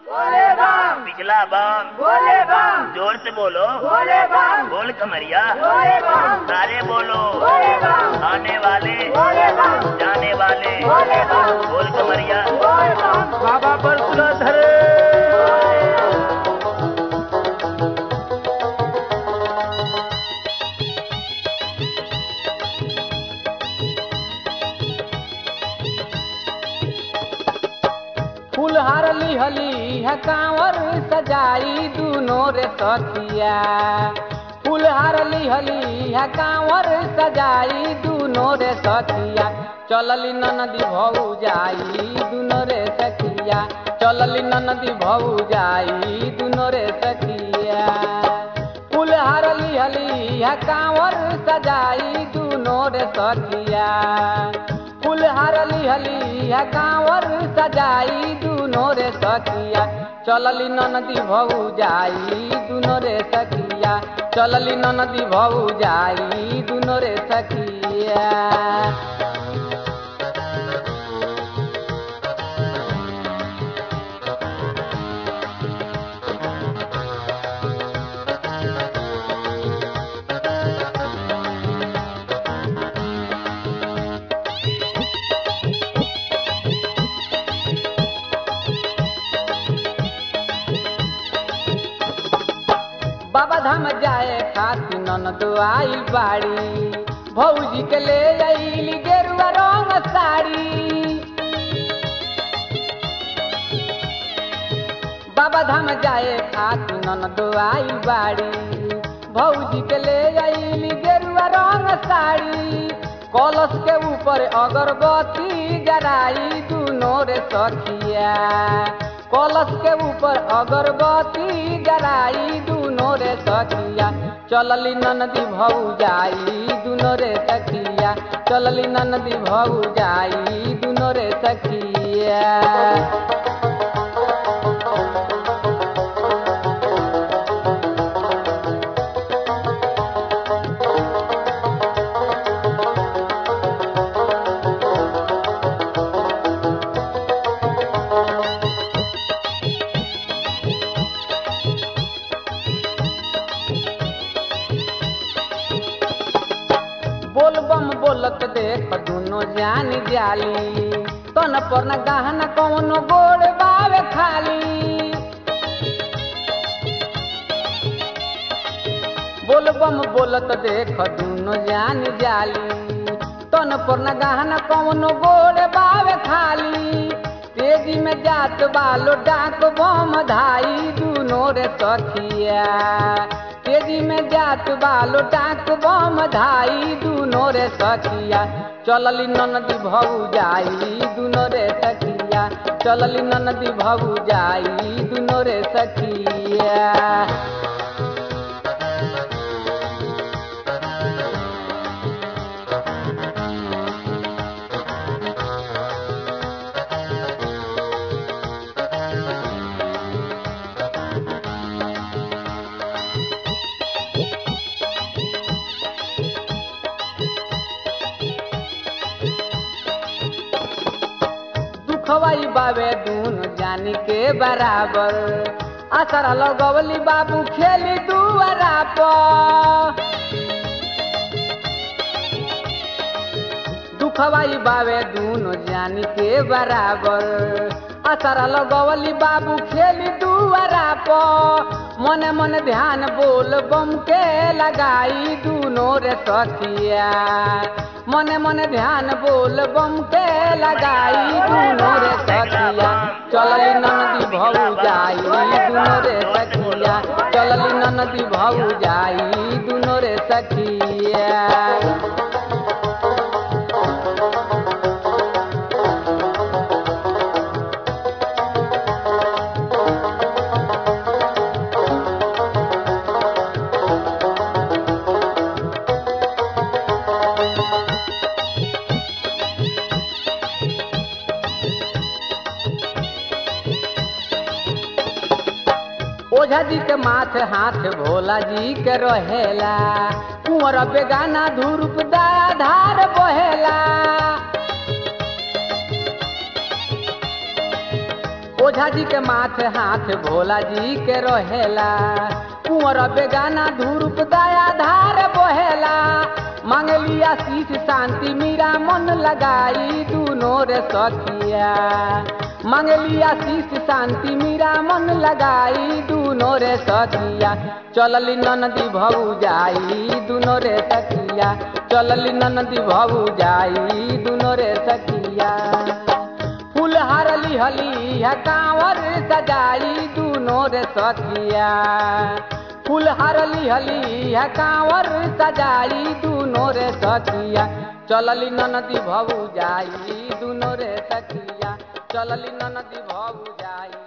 बोले बम पिछला बम बोले बम जोर से बोलो बोले बम बोल कमरिया बोले बम सारे बोलो बोले बम आने वाले बोले बम जाने वाले बोले बम बोल कमरिया बोले बम बाबा परशुराधर फूलहार लिहली है कांवर सजाई दूनो रे सखिया फूलहार लिहली है कांवर सजाई दूनो रे सखिया चलली ननदी भऊ जाई दूनो रे सखिया चलली ननदी भऊ जाई दूनो रे सखिया फूलहार लिहली है कांवर सजाई दूनो रे सखिया फूलहार लिहली है कांवर सजाई दूनो रे सखिया चलली ननदी भऊ जाई दूनो रे सखिया चलली ननदी भऊ जाई दूनो रे सखिया बाबा धाम जाए खातिर ननद आइल बाड़ी भौजी के ले आइली गेरुआ रंग साड़ी बाबा धाम जाए खातिर ननद आइल बाड़ी भौजी के ले आइली गेरुआ रंग साड़ी कलश के ऊपर अगरबत्ती जराई दूनो रे सखिया कलश के ऊपर अगरबत्ती जराई दूनो रे सखिया चलली ननदी भऊ जाई दूनो रे सखिया चलली ननदी भऊ जाई दूनो रे सखिया बोल बम बोलत देख दुनो जान जाली तन पर न गहना कौनो गोड़ बावे खाली बोल बम बोलत देख दुनो जान जाली तन पर न गहना कौनो गोड़ बावे खाली तेजी में जात बालो डाक बम धाई दुनो रे सखिया तेजी में जात बालो डाक बम धाई दुनो रे सखिया चलली ननदी भऊ जाई दुनो रे सखिया चलली ननदी भऊ जाई दुनो रे सखिया दुखवाई बाबे दून जानी के बराबर असर लगवली बाबू खेली दुआरा पर दुखवाई बाबे दूनो जानी के बराबर असर लगवली बाबू खेली दुआरा पर मने मने ध्यान बोल बम के लगाई दूनो रे सखिया मने मने ध्यान बोल बम के लगाई दूनो रे सखिया चलली ननदी भऊ जाई दूनो रे सखिया चलली ननदी भऊ जाई दूनो रे सखिया ओझा जी के माथे हाथ भोला जी के रहेला कुंवर बेगाना धूरुप दया धार बहेला ओझा जी के माथे हाथ भोला जी के रहेला कुंवर बेगाना धूरुप दया धार बहेला मांगली आशीष शांति मीरा मन लगाई दूनो रे सखिया मांगली आशीष शांति मीरा मन लगाई दूनो रे सखिया चलली ननदी भऊ जाई दूनो रे सखिया चलली ननदी भऊ जाई दूनो रे सखिया फूल हार लिहली है कांवर सजाई दूनो रे सखिया फूल हार लिहली है कांवर सजाई दूनो रे सखिया चलली ननदी भऊ जाई दूनो रे सखिया चलली ननदी भऊ जाई